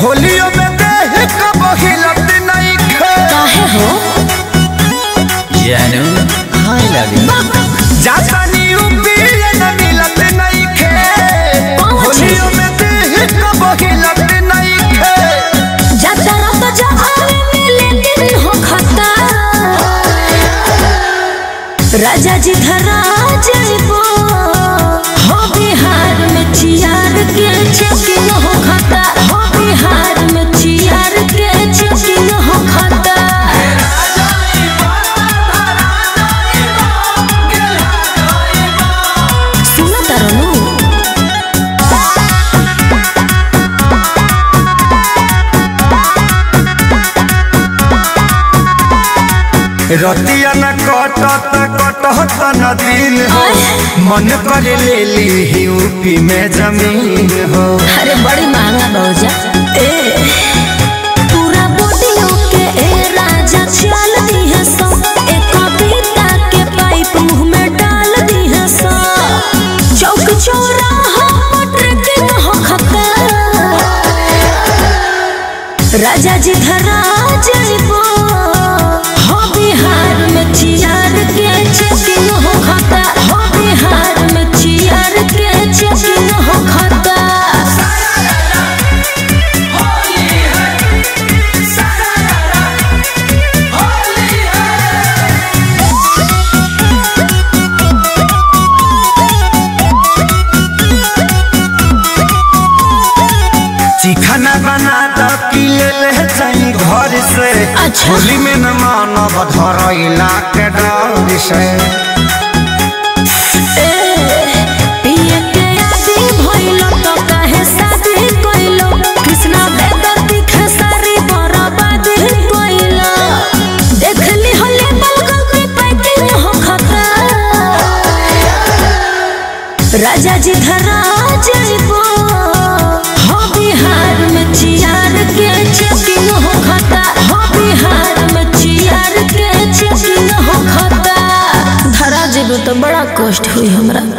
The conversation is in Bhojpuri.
होलियो में देह कब हिलत नहीं खे काहे हो जानू हाय लगे जातानी उपिए न मिलत नहीं खे होलियो में देह कब हिलत नहीं खे जतरा तो जहाने मिले दिन हो खता राजा जी धरा जइबो हो बिहार में चियार के चेकिंग हो खता हो बिहार में चियार के चेकिंग हो खता सुनो तरनू रतिया न कटत कटत न दिन हो मन कर ले ली ही यूपी में जमीन हो अरे बड़ी महंगा भौजा ए पूरा बॉडीओ के ए राजा चाल दी है सो एक कविता के पाइप मुंह में डाल दी है सो चौक चौराहा ट्रेकिंग हो खता राजा जी धरा जइबो हो बिहार में चियार के चेकिंग हो खता हो बिहार में चियार के चेकिंग हो खता चिखना बना दो कि ले ले जाई घर से अच्छा। होली में न मानव धरैला के डर से पिए के आदि भइलो तो काहे शादी कइलो कृष्णा बेदर्दी खेसारी बराबादी कइलो देखली होले बलगल में पैकिंग हो खता राजा जी धरा जइबो हो बिहार में चियार के चेकिंग हो खता हो बिहार में चियार के चेकिंग हो खता धरा जेबो तो बड़ा कष्ट हुई हमरा